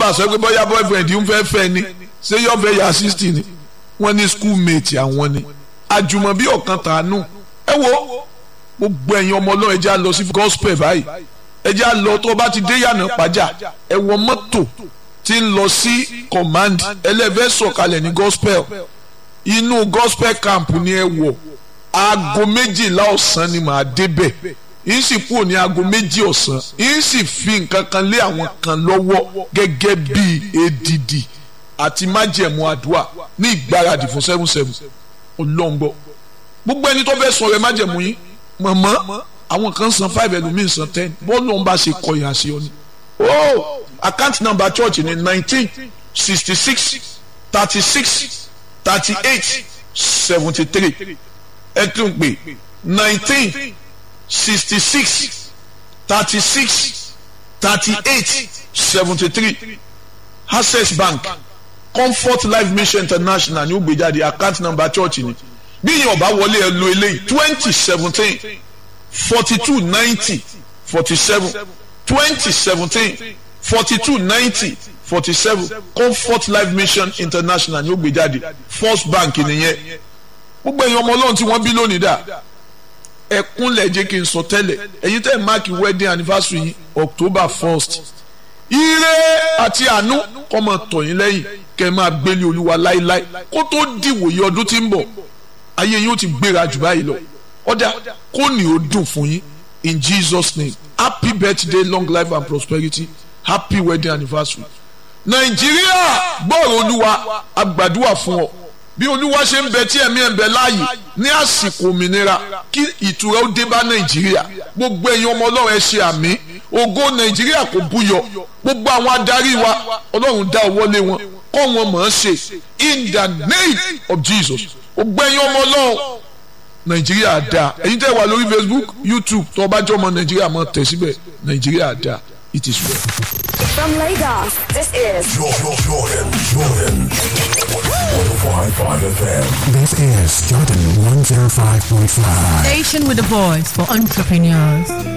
bá sọ pé bóyá boyfriend ń fẹ́ fẹ́ ni ṣé yọ fẹ́ ya sixty ni wọ́n ní schoolmate àwọn ni àjùmọ̀bí ọ̀kan tàánú ẹ wo gbogbo ẹ̀yin ọmọ ọlọ́run ẹ jẹ́ á lọ sí gospel báyìí ẹ jẹ́ á lọ tó bá ti dé yànnà pàjá ẹ wọ mọ́tò tí ń lọ sí command ẹlẹ́fẹ́ sọ̀kalẹ̀ ní gospel inú gospel camp ni ẹ wọ̀ aago méjìlá ọ̀sán ni màá débẹ̀ yín sì kúrò ní aago méjì ọ̀sán yín sì fi nǹkan kan lé àwọn kan lọ́wọ́ gẹ́gẹ́ bí èdìdì àti májẹ̀mú àdúrà ní ìgbáradì fún seven seven ọlọ́ngbọ́ gbogbo ẹni tó fẹ́ sọ rẹ májẹ̀mú yín mọ̀mọ́ àwọn kan san five ẹlòmíín san ten bọ́ọ̀lù ọ̀nba ṣe kọyìn àṣẹ ọ ni. oh account number church ni nineteen sixty six thirty six thirty eight seventy three ẹ tún pè nineteen sixty six thirty six thirty eight seventy three access bank comfort life mission international ní ó gbé jáde account number church ni bí yẹn ọba wọlé ẹ lo eléyìí twenty seventeen forty two ninety forty seven twenty seventeen forty two ninety forty seven comfort life mission international ní ó gbé jáde first bank nìyẹn gbogbo èèyàn ọmọ ọlọ́run tí wọ́n bí lónìí dà ẹkúnlẹ̀ jẹ́ kí n sọ tẹ́lẹ̀ ẹ̀yin tẹ́ ẹ̀ máàkì wedding anniversary yìí october first ire àti àánú kọ́ máa tọ̀ yín lẹ́yìn kẹ́ ẹ máa gbélé olúwa láéláé kó tó dìwòye ọdún tí ń bọ̀ ayé yín ó ti gbéra jù báyìí lọ ọ̀dà kó ní ó dùn fún yín in jesus name happy birthday long life and prosperity happy wedding anniversary nàìjíríà gbọ́rọ̀ olúwa agbàdúrà fún ọ bí olúwa ṣe ń bẹ tí ẹ̀mí ẹ̀ ń bẹ láàyè ní àsìkò òmìnira kí ìtura ó dé bá nàìjíríà gbogbo ẹ̀yin ọmọ ọlọ́run ẹ ṣe àmì ògo nàìjíríà kò búyọ gbogbo àwọn adarí wa ọlọ́run dá ọwọ́ lé wọn kọ́ wọn mọ̀ ọ́n ṣe in the name of jesus gbogbo ẹ̀yin ọmọ ọlọ́run nàìjíríà dá ẹ̀yin tẹ́ wà lórí facebook youtube tó o bá jẹ́ ọmọ nàìjíríà mọ̀ tẹ̀ síbẹ̀ nàìjíríà dá it is well. From Lagos, this is Jordan, Jordan, Jordan. 105.5 FM. This is Jordan 105.5. Station with a voice for entrepreneurs.